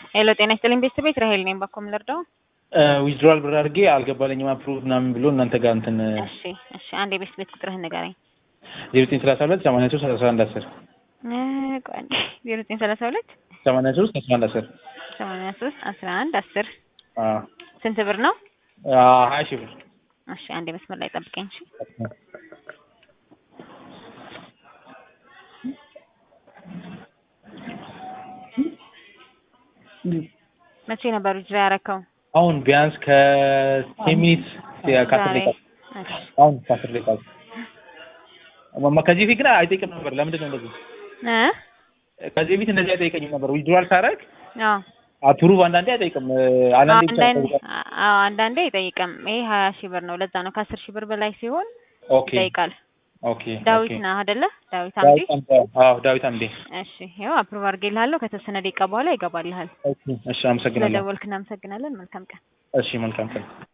ሄሎ ጤና ይስጥልኝ ቤተሰቤት ራሄል ነኝ። ባኮ የምንረዳው ዊዝድሮዋል ብር አድርጌ አልገባለኝም አፕሩቭ ምናምን ብሎ እናንተ ጋር እንትን እሺ እሺ፣ አንድ የቤት ቤት ቁጥርህን ንገረኝ። ዜሮ ዘጠኝ ሰላሳ ሁለት ሰማንያ ሶስት አስራ አንድ አስር ዜሮ ዘጠኝ ሰላሳ ሁለት ሰማንያ ሶስት አስራ አንድ አስር ሰማንያ ሶስት አስራ አንድ አስር ስንት ብር ነው? ሀያ ሺህ ብር እሺ አንድ መስመር ላይ ጠብቀኝ። እሺ መቼ ነበር ጅራ ያረከው? አሁን ቢያንስ ከቴን ሚኒትስ ከአስር ዛሬ። ደቂቃ እሺ አሁን ከአስር ደቂቃ ማማ ከዚህ በፊት ግን አይጠይቅም ነበር። ለምንድን ነው እንደዚህ? እ ከዚህ በፊት እንደዚህ አይጠይቀኝም ነበር። ዊዝድሮዋል ሳረግ አዎ አፕሩቭ አንዳንዴ አይጠይቅም። አንዳንዴ ብቻ አንዳንዴ ይጠይቃል። አዎ አንዳንዴ አይጠይቅም። ይሄ ሀያ ሺህ ብር ነው። ለዛ ነው ከአስር ሺህ ብር በላይ ሲሆን ኦኬ ይጠይቃል። ኦኬ ዳዊት ኦኬ። ነህ አይደለ? ዳዊት አምዴ። ዳዊት አምዴ። አዎ ዳዊት አምዴ። እሺ ይኸው አፕሩቭ አድርጌልሃለሁ። ከተወሰነ ደቂቃ በኋላ ይገባልሃል። እሺ አመሰግናለሁ። ስለደወልክ እናመሰግናለን። መልካም ቀን። እሺ መልካም ቀን።